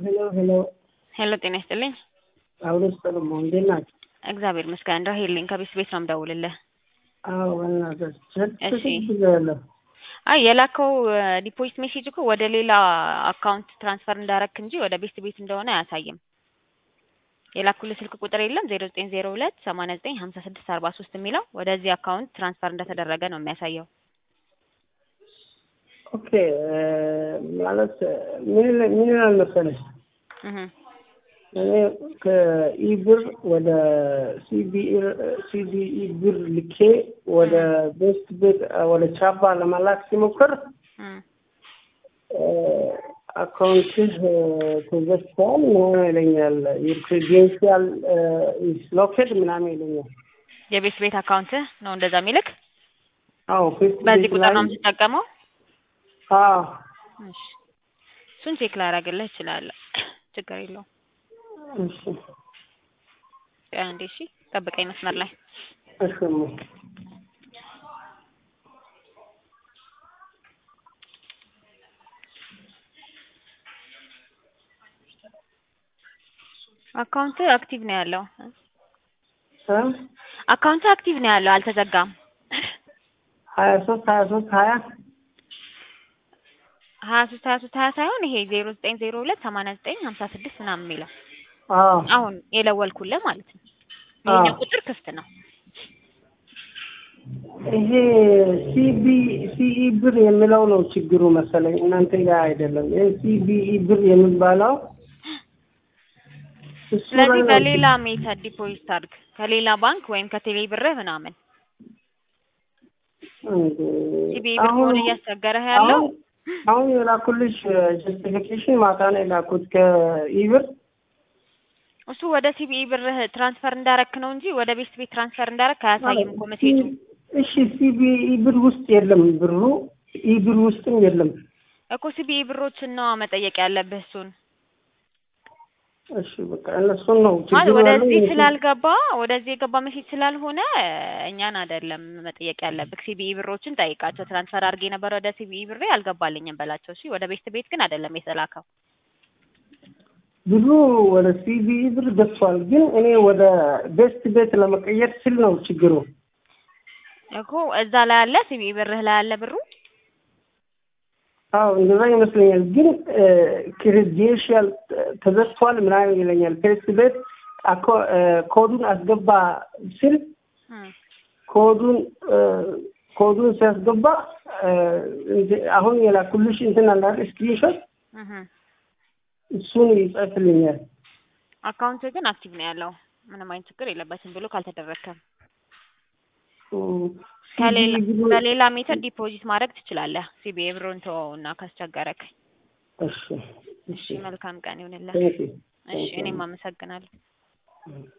ሄሎ ሄሎ ሄሎ ጤና ይስጥልኝ። አሁን ሰለሞን እንዴት ናቸው? እግዚአብሔር ይመስገን። እንደው ሄልኝ ከቤት ቤት ነው የምደውልልህ። አዎ በእናትህ እሺ። ብያለሁ። አይ የላከው ዲፖዚት ሜሴጅ እኮ ወደ ሌላ አካውንት ትራንስፈር እንዳረክ እንጂ ወደ ቤት ቤት እንደሆነ አያሳይም። የላኩልህ ስልክ ቁጥር የለም ዜሮ ዘጠኝ ዜሮ ሁለት ሰማንያ ዘጠኝ ሀምሳ ስድስት አርባ ሶስት የሚለው ወደዚህ አካውንት ትራንስፈር እንደተደረገ ነው የሚያሳየው። ኦኬ ማለት ምን ይላል- ምን ይላል መሰለሽ እህ እኔ ከኢብር ወደ ሲቢኢ ሲቢኢ ብር ልኬ ወደ ቤስት ቤት ወደ ቻባ ለመላክ ሲሞክር እህ አካውንትህ ተዘግቷል ምናምን ይለኛል። ዩር ክሬዴንሻል ኢዝ ሎክድ ምናምን ይለኛል። የቤት ቤት አካውንትህ ነው እንደዛ የሚልክ? አዎ ፌስቡክ በዚህ ቁጥር ላይ ነው የምትጠቀመው? አዎ እሺ እሱን ቼክ ላደርግልህ እችላለሁ። ችግር የለውም። እሺ አንዴ እሺ፣ ጠብቀኝ መስመር ላይ እሺ እማ። አካውንት አክቲቭ ነው ያለው። እ አካውንት አክቲቭ ነው ያለው፣ አልተዘጋም። ሀያ ሶስት ሀያ ሶስት ሀያ ሀያ ሶስት ሀያ ሶስት ሀያ ሳይሆን ይሄ ዜሮ ዘጠኝ ዜሮ ሁለት ሰማንያ ዘጠኝ ሀምሳ ስድስት ምናምን የሚለው አዎ አሁን የለወልኩልህ ማለት ነው። አዎ። ይሄኛው ቁጥር ክፍት ነው። ይሄ ሲቢ ሲኢ ብር የሚለው ነው ችግሩ መሰለኝ እናንተ ጋር አይደለም። ይሄ ሲቢኢ ብር የሚባለው እሱ ላይ ስለዚህ ነው በሌላ ሜተድ ዲፖዚት አድርግ፣ ከሌላ ባንክ ወይም ከቴሌ ብርህ ምናምን። እንዴ፣ ሲቢኢ ብር አሁን ከሆነ እያስቸገረህ ያለው አሁን አሁን የላኩልሽ ጀስቲፊኬሽን ማታ ነው የላኩት ከኢብር እሱ ወደ ሲቢኢ ብርህ ትራንስፈር እንዳረክ ነው እንጂ ወደ ቤት ቤት ትራንስፈር እንዳረክ አያሳይም እኮ ሜሴጁ። እሺ ሲቢኢ ብር ውስጥ የለም ብሩ ኢብር ውስጥም የለም። እኮ ሲቢኢ ብሮችን ነው መጠየቅ ያለብህ እሱን እሺ በቃ እነሱን ነው ማለት ችግሩ ያለው ወደዚህ እነሱ- ስላልገባ ወደዚህ የገባ ሜሴጅ ስላልሆነ እኛን አይደለም መጠየቅ ያለብህ። ሲቢኢ ብሮችን ጠይቃቸው። ትራንስፈር አድርጌ ነበር ወደ ሲቢኢ ብሬ አልገባልኝም በላቸው። እሺ ወደ ቤት ቤት ግን አይደለም የተላከው። ብሩ ወደ ሲቢኢ ብር ገብቷል፣ ግን እኔ ወደ ቤስት ቤት ለመቀየር ስል ነው ችግሩ። እኮ እዛ ላይ አለ ሲቢኢ ብርህ ላይ አለ ብሩ። አዎ እንደዛ ይመስለኛል፣ ግን ክሬዴንሻል ተዘግቷል ምናምን ይለኛል። ቤስት ቤት አኮ- እ፣ ኮዱን አስገባ ስል እም። ኮዱን እ፣ ኮዱን ሲያስገባ እ፣ እንደ- አሁን የላኩልሽ እንትን አለ አይደል ስክሪንሾት እህ እሱን ይጽፍልኛል። አካውንት ግን አክቲቭ ነው ያለው ምንም አይነት ችግር የለበትም ብሎ ካልተደረከም እም፣ ከሌላ ሲቢኢ ብሩ- በሌላ ሜተድ ዲፖዚት ማድረግ ትችላለህ። ሲቢኢ ብሩን ተወውና ካስቸገረክ። እሺ እሺ መልካም ቀን ይሁንልህ። ቴንክ ዩ እሺ እኔም አመሰግናለሁ። እም።